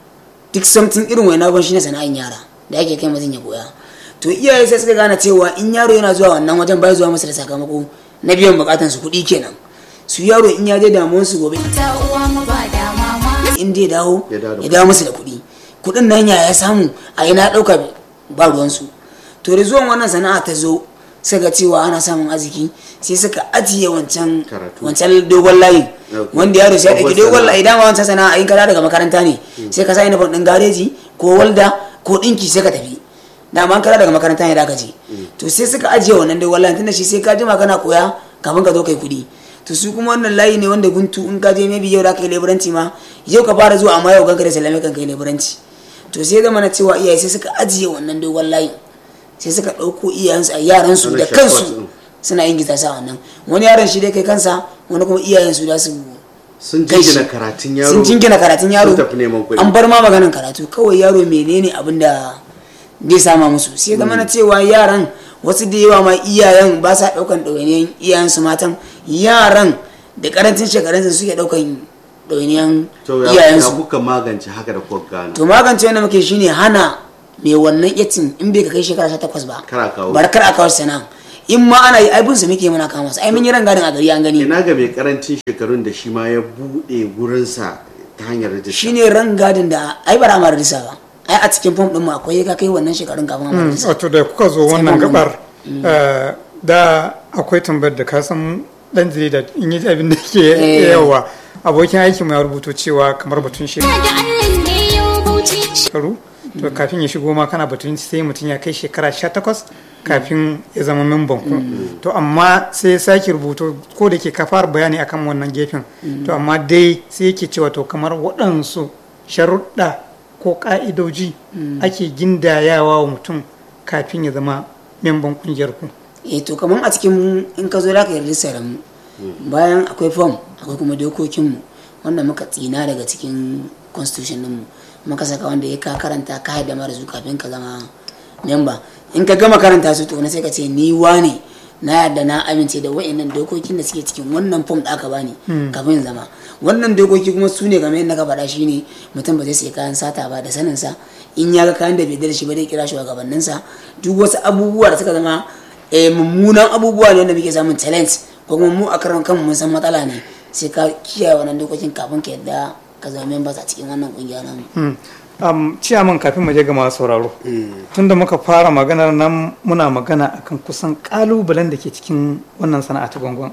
duk something irin wani abun shine sana'in yara da ake kai mutum ya koya to iyaye sai suka gane cewa in yaro yana zuwa wannan wajen bai zuwa masa da sakamako na biyan bukatan su kuɗi kenan su yaro in ya je damuwar su gobe Ta uwa mu ba da mama. in dai dawo Ya dawo da ya dawo musu da kuɗi kuɗin nan ya ya samu a ina ɗauka ba ruwansu to da zuwan wannan sana'a ta zo suka cewa ana samun arziki sai suka ajiye wancan Karatu. wancan dogon layin Okay. wanda yaro sai ya ɗauki Dogon dogon sana'a. layi dama wancan sana'a in ka dawo daga makaranta ne sai ka sa inifon ɗin gareji ko walda ko ɗinki sai ka tafi dama an kara daga makaranta ne da ka je to sai suka ajiye wannan dogon layin tunda shi sai ka jima kana koya kafin ka zo kai kuɗi to su kuma wannan layi ne wanda guntu in ka je maybe yau da ka yi leburanci ma yau ka fara zuwa amma yau ganka da sallame kan kai leburanci to sai zama na cewa iyaye sai suka ajiye wannan dogon layin sai suka ɗauko iyayensu a yaransu Wannan da shortcut kansu ɗin. suna yin gita sa wannan wani yaron shi dai kai kansa wani kuma iyayensu da su sun kai shi. jingina karatun yaro sun jingina karatun yaro sun tafi neman kuɗi. an bar ma maganan karatu kawai yaro menene abin da zai sama musu sai zama na cewa yaran wasu da yawa ma iyayen ba sa ɗaukan ɗawainiyan iyayensu matan yaran da karancin shekarunsu suke ɗaukan ɗawainiyan to ya ya iyayensu kuka magance haka da kuka gano to magance wanda muke shine hana mai wannan yatin in bai ka kai shekara 18 ba Kar a kawo. bar kar a kawo shi sana'a in ma ana yi aibin su muke muna kama su ai mun yi rangadin a gari an gani ina ga mai karancin shekarun da shi ma ya buɗe gurinsa ta hanyar rajista shine rangadin da ai bara ma risa ba ai a cikin fom din mu akwai ka kai wannan shekarun kafin a risa wato da kuka zo Sai wannan ban gabar eh, da akwai tambayar da ka san dan jarida in yi abin da ke Eh. yawa abokin aikin mu ya rubuto cewa kamar batun Da Allah ne yau Bauchi. shekaru to kafin ya shigo ma kana batun sai mutum ya kai shekara 18 kafin ya zama memban ku to amma sai ya sake rubuto ko da ke ka fara bayani akan wannan gefen to amma dai sai yake cewa to kamar waɗansu sharuɗa ko ƙa'idoji ake gindayawa wa mutum kafin ya zama memban ƙungiyar ku eh to kamar a cikin in ka zo da ka yarda da mu bayan akwai fom akwai kuma dokokin mu wanda muka tsina daga cikin constitution din mu muka saka wanda ya ka karanta ka haɗa mara su kafin ka zama memba in ka gama karanta su to na sai ka ce ni wane na yarda na amince da wa'annan dokokin da suke cikin wannan fom da aka bani kafin in zama wannan dokoki kuma su ne game yadda ka faɗa shine mutum ba zai sai kayan sata ba da saninsa in ya ga kayan da bai da shi ba zai kira shugabanninsa duk wasu abubuwa da suka zama eh, mummunan abubuwa ne wanda muke samun talent ko kuma mu a karan kanmu mun san matsala ne sai ka kiyaye wannan dokokin kafin ka yadda ka zama members a cikin wannan kungiya namu Hmm. Um, ciyaman kafin mu je ga masu sauraro tunda muka fara maganar nan muna magana akan kusan kalubalen da ke cikin wannan sana'a ta gwangwan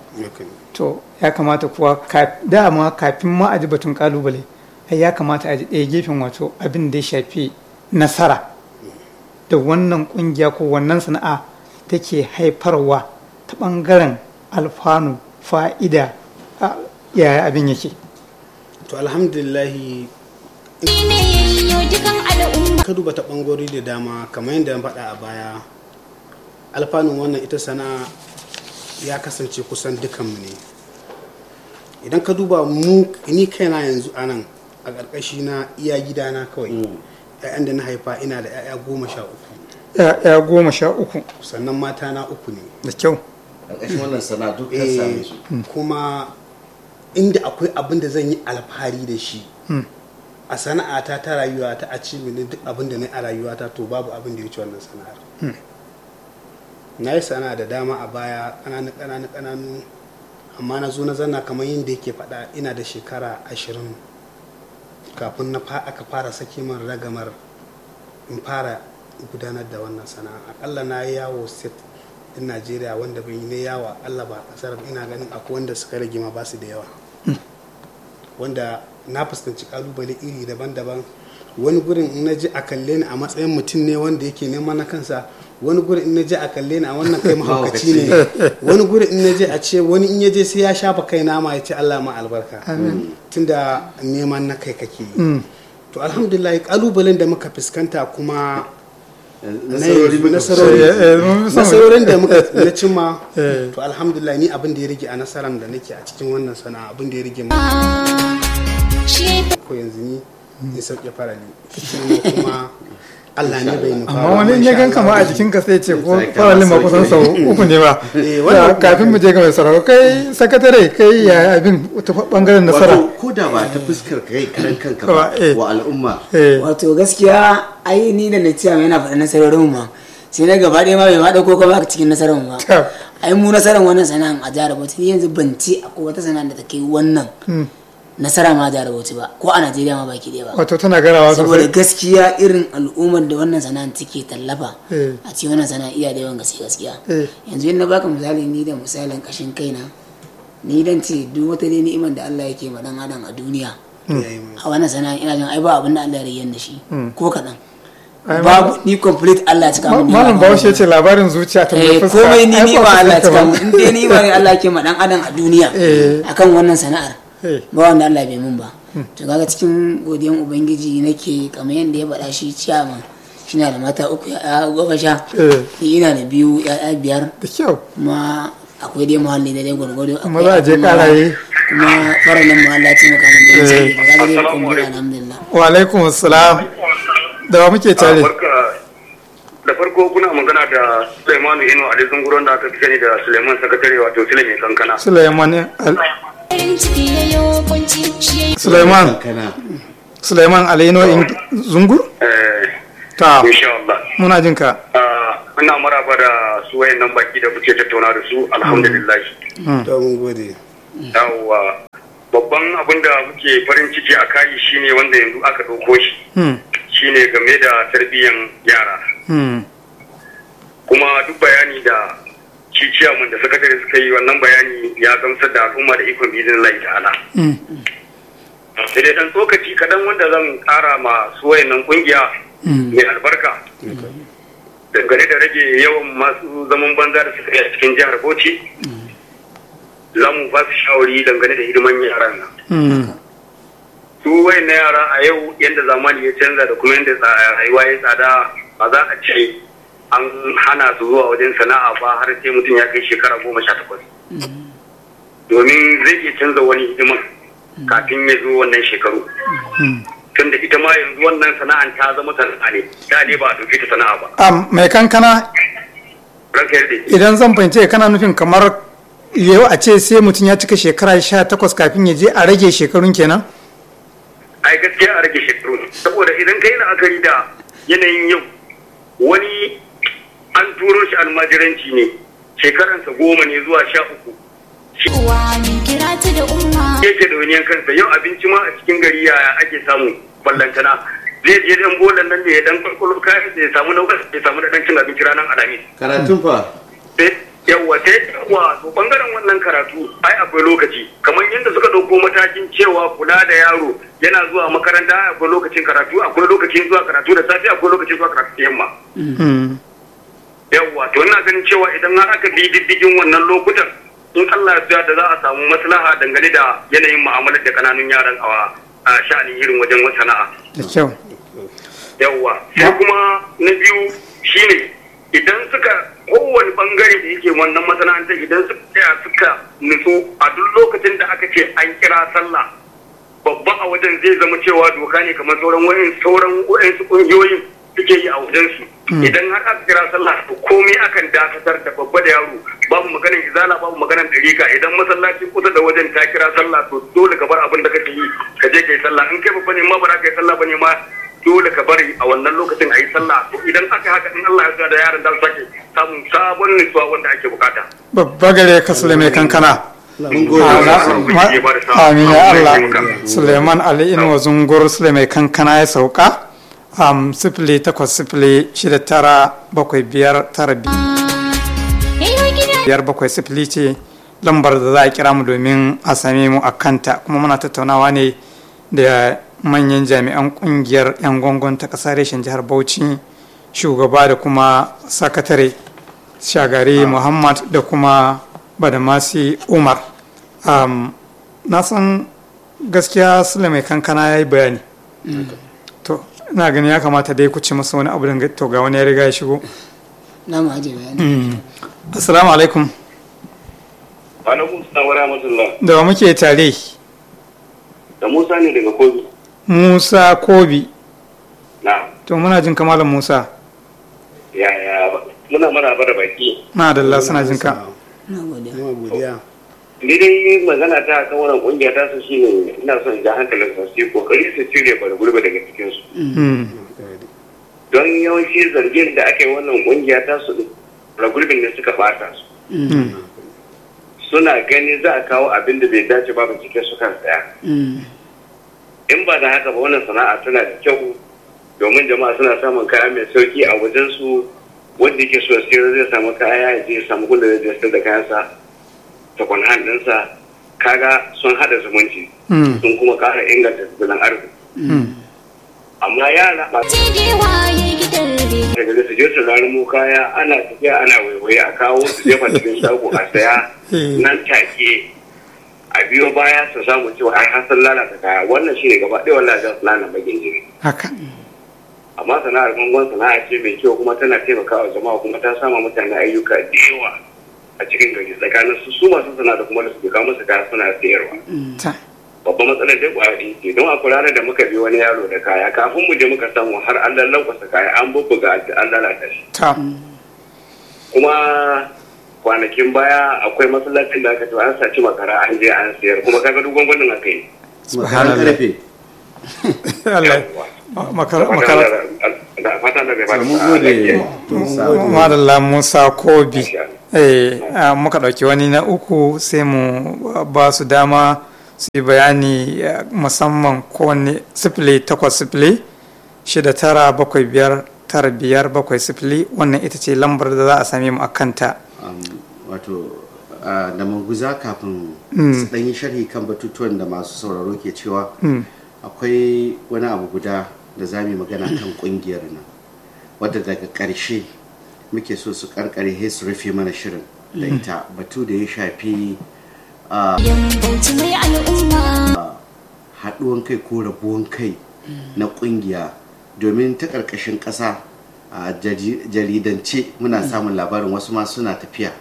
to ya kamata kuwa ka- dama kafin ma a ji batun kalubale ai ya kamata a ji ɗaya gefen wato abin da ya shafi nasara da wannan kungiya ko wannan sana'a take haifarwa ta ɓangaren alfanu fa'ida a- yaya abin yake to alhamdulillahi Shi ne yayyo dukan al'umma. ka duba ta ɓangarori da dama kamar yadda na faɗa a baya alfanun wannan ita sana'a ya kasance kusan dukanmu ne idan ka duba mu ni kaina yanzu anan a ƙarƙashi na iya gidana kawai ‘ya'yan da na haifa ina da ‘ya'ya goma sha uku ya goma sha uku sannan mata na uku ne da kyau ƙarƙashin wannan sana'a duk ka Eh, same su kuma inda akwai abin da zan yi alfahari da shi a sana'ata ta rayuwa ta a ne duk abin da na yi a rayuwata to babu abin da ya ci wannan sana'ar na yi sana'a da dama a baya ƙananu ƙananu ƙananu amma na zo na zanna kamar yadda yake faɗa ina da shekara ashirin kafin na fa aka fara saki min ragamar in fara gudanar da wannan sana'a akalla na yi yawo state din najeriya wanda bai yi na yawa allah ba kasar ina ganin akwai wanda suka rage ma ba su da yawa wanda na fuskanci kalubale iri daban-daban wani gurin in na ji a kalle ni a matsayin mutum ne wanda yake neman na kansa wani gurin in na ji a kalle ni a wannan kai mahaukaci ne wani gurin in na je a ce wani in ya je sai ya shafa kai nama ya ce allah ma albarka tunda neman na kai kake yi to alhamdulillah kalubalen da muka fuskanta kuma nasarori muka nasarori Eh, eh, mun fi son- nasarorin da muka na cimma Eh. to alhamdulillah ni abin da ya rage a nasarar da nake a cikin wannan sana'a abin da ya rage mu Shi ko yanzu ni in sauke farali sannan kuma Allah ne bai nufa amma ba, wani in ya masha gan kama a Allah. jikin ka sai ce ko Sai ka faralin ma sauke. kusan sau uku ne ba Eh, wannan Ya, kafin mu je ga mai sarau kai sakatare kai ya abin ta bangaren nasara wato ko da ba ta fuskar kai karan kanka Kawa, ba eh. wa al'umma eh wato gaskiya ai ni da na cewa yana faɗa nasarorin ma sai na gaba ɗaya ma bai ma ɗauko kuma cikin nasarar ma Tab. ai mu nasarar wannan sana'an a jihar Bauchi ni yanzu ban ce akwai wata sana'a da ta kai wannan nasara ma a jihar Bauchi ba ko a Najeriya ma baki ɗaya ba wato tana garawa saboda sosai gaskiya irin al'ummar da wannan sana'an take tallafa Eh. a cikin wannan sana'a iya da yawan gaske gaskiya Eh. yanzu in na baka misali ni da misalin kashin kaina ni dan ce duk wata dai ni'imar da Allah yake ma dan adam a duniya Ya yi mu. a wannan sana'a ina jin ai ba abin da Allah ya rayyan da shi ko kaɗan Ai, babu ni complete Allah ya cika Ma- mun malam bahaushe ce labarin zuciya ta mai eh fuska komai ni Ai, ni ba ba Allah ya fuskar cika ka mun ba. in dai ni ba ne Allah yake ma dan adam a duniya Eh. akan wannan sana'ar Eh. ba wanda Allah bai mun ba to kaga cikin godiyan ubangiji nake kamar yadda ya faɗa shi ciyaman shi na da mata uku ya goma sha Eh. ni ina da biyu ya biyar da kyau kuma akwai dai muhalli da dai gwargwado Kuma akwai za a je abin karaye. kuma faralin muhalla ce maka mun da Eh. sai kaga dai alhamdulillah alhamdulillah wa alaikum assalam da wa muke tare barka da farko kuna magana da Suleimanu Ino Ali Zunguron da aka fi sani da Suleiman Sakatare wato Sule mai kankana. Suleiman Al- farin ciki yayyo kunci shi yayi Suleiman kana Suleiman Alaino in Zungur Eh, ta insha Allah. muna jin ka Ah, Ina maraba da su wayannan baki da kuke tattauna da su alhamdulillah. to mun gode Yawwa babban abin da muke farin ciki a kayi shine wanda yanzu aka ɗauko shi hmm shine game da tarbiyyan yara. hmm kuma duk bayani da shi ciyaman da sakatare suka yi wannan bayani ya gamsar da al'umma da ikon bizin Allah ta'ala. hmm sai dai dan tsokaci kadan wanda zan kara ma su wayannan kungiya mai albarka dangane da rage yawan masu zaman banza da suka yi a cikin jihar Bauchi za mu ba su shawari dangane da hidiman yaran nan hmm su wayannan yara a yau yadda zamani ya canza da kuma yadda tsa- rayuwa ya tsada ba za a ce an hana su zuwa wajen sana'a ba har sai mutum ya kai shekara goma sha takwas domin zai iya canza wani hidiman kafin ya zo wannan shekaru tunda ita ma yanzu wannan sana'an ta zama sana'a ne da ne ba a ɗauke ta sana'a ba Am, mai kankana ranka yarda idan zan fahimce kana nufin kamar yau a ce sai mutum ya cika shekara sha takwas kafin ya je a rage shekarun kenan ai gaskiya a rage shekaru saboda idan kai la'akari da yanayin yau wani an turo shi almajiranci ne shekaransa goma ne zuwa sha uku uwa min kira ta da umma yake da wani kansa yau abinci ma a cikin gari yaya ake samu ballantana zai je dan bolan nan da ya dan kwalkwalo kayan da ya samu na ya samu da dan cin abinci ranar alhamis karatun fa sai yawwa sai yawwa to bangaren wannan karatu ai akwai lokaci kamar yadda suka dauko matakin cewa kula da yaro yana zuwa makaranta ai akwai lokacin karatu akwai lokacin zuwa karatu da safe akwai lokacin zuwa karatu da yamma hmm yawwa to ina ganin cewa idan har aka bi diddigin wannan lokutan in Allah ya da za a samu maslaha dangane da yanayin mu'amalar da kananun yaran a a sha'anin irin wajen sana'a da kyau yawwa sai kuma na biyu shine idan suka kowane bangare da yake wannan masana'antar idan suka tsaya suka nutsu a duk lokacin da aka ce an kira sallah babba a wajen zai zama cewa doka ne kamar sauran wayan sauran wayan su kungiyoyin suke yi a wajen su idan har aka kira sallah to komai akan dakatar da babba da yaro babu maganar izala babu maganar dariƙa idan masallaci kusa da wajen ta kira sallah to dole ka bar abin da kake yi ka je kai sallah in kai babba ne ma ba za ka yi sallah bane ma dole ka bari a wannan lokacin a yi sallah to idan aka haka in Allah ya sa da yaron da sake samun sabon nutsuwa wanda ake bukata babba gare ka sule mai kankana mun gode amin ya Allah suleiman ali inuwa zungur sule mai kankana ya sauka um, sifili takwas sifili shida tara bakwai biyar tara Yayo gida biyar bakwai sifili ce lambar da za a kira mu domin a same mu a kanta kuma muna tattaunawa ne da manyan jami'an kungiyar 'yan gongon ta ƙasar reshen jihar bauchi shugaba da kuma sakatare shagari muhammad da kuma badamasi umar um, na san gaskiya sule mai kankana ya yi bayani to ina gani ya kamata dai ku ci masa wani abu da to ga wani ya riga ya shigo na mu aje bayani assalamu alaikum alaikum salam wa rahmatullah da wa muke tare da Musa ne daga Kogi musa kobi na to muna jin kamalan musa ya ya muna mana bara baki na da Allah suna jin ka na gode Yawa godiya. ni dai magana ta kan wannan kungiya ta su shine ina son ja hankalin su su yi kokari su cire bar gurbe daga cikin su Mm, don yawanci zargin da aka yi wannan kungiya ta su bar gurbin da suka bata su mm, suna gani za a kawo abin da bai dace ba bincike su kan tsaya Mm. in ba da haka ba wannan sana'a tana da kyau domin jama'a suna samun kaya mai sauki a wajen su wanda yake so sayar zai samu kaya ya je ya samu gunda zai sayar da kayansa ta kwanhan ɗinsa kaga sun haɗa zumunci mm, sun kuma ƙara inganta tattalin arziki mm. amma yara ba ce dewa ya gidan re. daga su je su rarumo kaya ana tafiya ana waiwaye a kawo su jefa cikin shago a saya Eh. nan take a biyo baya su samu cewa ai har sun lalata kaya wannan shine gaba ɗaya wallahi za su lalata bagin jiri haka amma sana'ar gangon sana'a ce mai kyau kuma tana taimakawa jama'a kuma ta sama mutane ayyuka da yawa a cikin gari tsakanin su su masu sana'a da kuma da su kawo musu kaya suna sayarwa ta babban matsalar dai kwaya ce don akwai ranar da muka bi wani yaro da kaya kafin mu je muka samu har an lallauka kaya an bubbuga an lalata shi ta kuma kwanakin baya akwai masallacin da aka ce an saci makara an je an sayar kuma kaga duk gwangwanin aka yi makaran karfe Allah makara makara da fatan da bai fata mun gode Musa. madalla musa kobi eh ah, muka ɗauki wani na uku sai mu ba su dama su yi bayani ah, musamman kowane sifili takwas sifili shida tara bakwai biyar tara biyar bakwai sifili wannan ita ce lambar da za a same mu a kanta Um, wato uh, da manguza kafin su ɗan yi sharhi kan batutuwan da masu sauraro ke cewa akwai wani abu guda da za mu yi magana kan ƙungiyar nan wadda daga ƙarshe muke so su karkare he su rufe mana shirin da ita batu da ya shafi Yan bauchi mai al'umma. haɗuwan kai ko rabuwan kai na ƙungiya domin ta ƙarƙashin ƙasa a jari- jaridance muna samun labarin wasu ma suna tafiya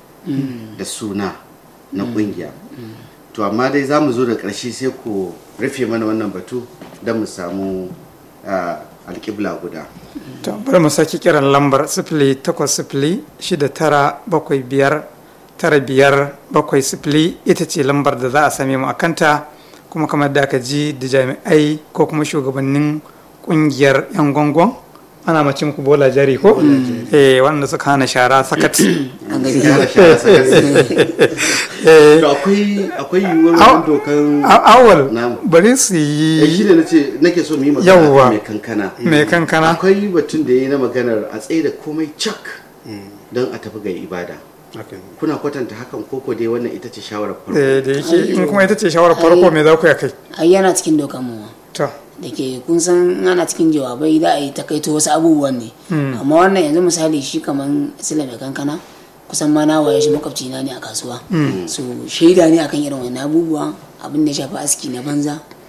da suna na ƙungiya to amma dai za mu zo da ƙarshe sai ku rufe mana wannan batu don mu samu ah, alƙibla guda to bari mu sake kiran lambar sifili takwas sifili shida tara bakwai biyar tara biyar bakwai sifili ita ce lambar da za a same mu a kanta kuma kamar da aka ji da jami'ai ko kuma shugabannin kungiyar yan gwangon ana mace muku bola jari ko eh wanda suka hana shara sakat an gani Yara shara saka- eh to akwai akwai yiwuwar Au- wani dokan a- awal Na'am. bari su eh, shi yi ne nace nake so mu yi magana Yawwa. kan mai kankana mai kankana akwai batun da ya yi na maganar a tsaye da komai cak don a tafi ga ibada Haka ne. kuna kwatanta hakan koko dai wannan ita ce shawarar farko eh, da yake in kuma ita ce shawarar farko me za ku ya kai ai yana cikin dokan mu ma. to da ke kun san in ana cikin jawabai za a yi takaito wasu abubuwan ne amma wannan yanzu misali shi kaman sila mai kankana kusan ma na waye shi makwabci na ne a kasuwa so shaida ne akan irin wani abubuwa abin da ya shafi aski na banza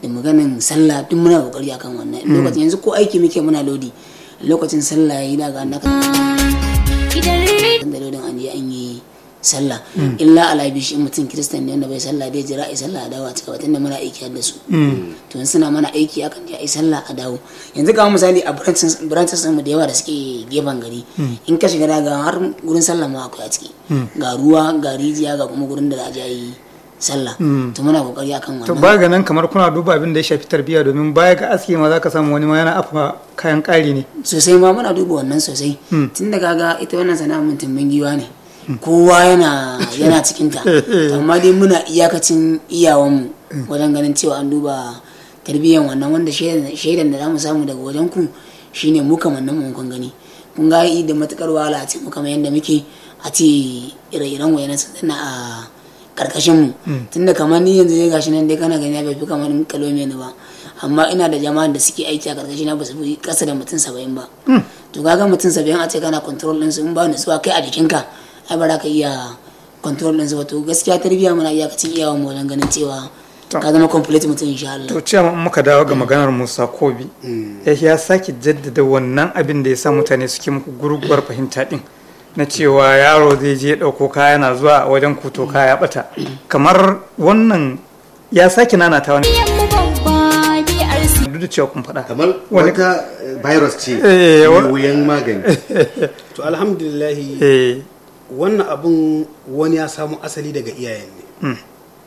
da maganin sallah duk muna kokari akan wannan lokacin yanzu ko aiki muke muna lodi lokacin sallah yayi daga naka gidan rediyo da lodin an je an yi sallah illa alabi shi mutum kiristan ne wanda bai sallah dai jira ai sallah a dawo a cika tunda muna aiki da su to in suna mana aiki akan je ai sallah a dawo yanzu ga misali a branches branches mu da yawa da suke gefen gari in ka shiga daga har gurin sallah ma akwai a ciki ga ruwa ga rijiya ga kuma gurin da za a je a yi sallah to muna kokari akan to wannan baya ga nan kamar kuna duba abin da ya shafi tarbiyya domin baya ga aski ma za ka samu wani ma yana afa kayan ƙari ne sosai ma muna duba wannan sosai tun da kaga ita wannan sana'a mun tumbin giwa ne kowa yana yana cikin ta To amma dai muna iyakacin iyawanmu wajen ganin cewa an duba tarbiyyar wannan wanda shaidan shaidan da zamu samu daga wajen ku shine mu kamar nan mun kun gani kun ga yi da matukar wahala a ce mu kamar yanda muke a ce ire-iren wayanan sun a karkashin mu tunda kamar ni yanzu ne gashi nan dai kana gani bai fi kamar kalome ni ba amma ina da jama'an da suke aiki a karkashin na ba su fi kasa da mutum saba'in ba to kaga mutum saba'in a ce kana control din su in ba nutsuwa kai a jikinka ai ba za ka iya control din su ba to gaskiya tarbiyya muna iyakacin iyawa mu wajen ganin cewa ka zama complete mutum insha Allah to cewa in muka dawo ga maganar Musa Kobi ya ya sake jaddada wannan abin da ya sa mutane suke muku gurguwar fahimta din na cewa yaro zai je ɗauko kaya na zuwa a wajen kuto kaya bata kamar wannan ya sake nanata wani mu babba DRC duk da cewa kun faɗa kamar Wani- wata eh, virus ce Eh, wa- mai wuyan magani to alhamdulillahi eh wannan abun wani ya samu asali daga iyayen ne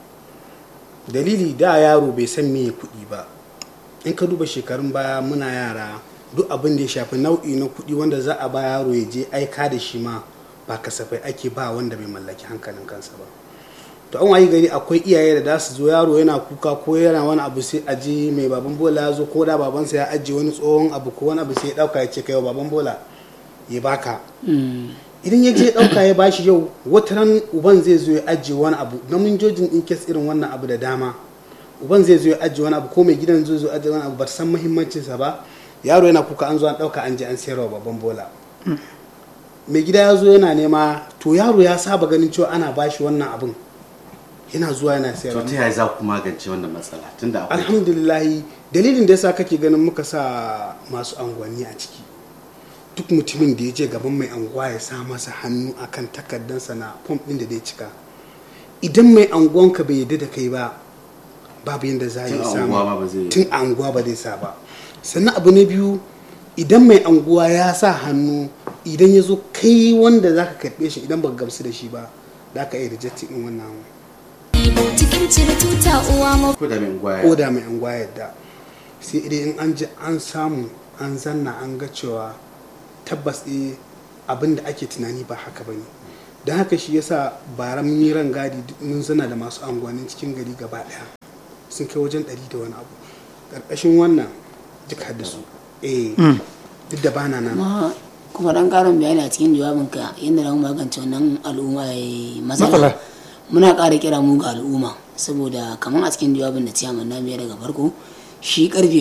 dalili da yaro bai san me kuɗi ba in ka duba shekarun baya muna yara duk abin da ya shafi nau'i na kuɗi wanda za a ba yaro ya je aika da shi ma ba kasafai ake ba wanda bai mallaki hankalin kansa ba to an wayi gari akwai iyaye da za su zo yaro yana kuka ko yana wani abu sai a je mai baban bola ya zo ko da babansa ya ajiye wani tsohon abu ko wani abu sai ya dauka ya ce kai wa baban bola ya baka idan ya je dauka ya bashi yau wata ran uban zai zo ya ajiye wani abu na mun jojin in kes irin wannan abu da dama uban zai zo ya ajiye wani abu ko mai gidan zai zo ajiye wani abu ba ta san muhimmancinsa ba yaro yana kuka an zo an dauka an je an sayarwa baban bola mai gida ya zo yana nema to yaro ya saba ganin cewa ana bashi wannan abun yana zuwa yana to sayarwa ta yaya za ku magance wannan matsala tunda akwai alhamdulillahi dalilin da yasa kake ganin muka sa masu anguwanni a ciki duk mutumin da ya je gaban mai anguwa ya sa masa hannu akan takardansa na fom ɗin da zai cika idan mai anguwanka bai yarda da kai ba babu yadda za a yi Tun a samu unguwa ma ba zai- tun a anguwa ba zai sa ba sannan abu na biyu idan mai anguwa ya sa hannu idan ya zo kai wanda za ka karɓe shi idan ba ka gamsu da shi ba za ka iya rejecting ɗin wannan cikin cire tuta uwa mu ko da mai gwaya ko da mai anguwa yadda sai idan in an ji an samu an zanna an ga cewa tabbas eh abin da ake tunani ba haka ba ne don haka shi yasa bara mun yi ran gadi duk mun zana da masu anguwannin cikin gari gaba daya sun kai wajen ɗari da wani abu ƙarƙashin wannan duk haddasu eh duk da bana nan kuma kuma dan karin bayani a cikin jawabinka yadda na magance wannan al'umma ya Matsala. matsala muna ƙara kira mu ga al'umma saboda kamar a cikin jawabin da ciyaman na biya daga farko shi karfe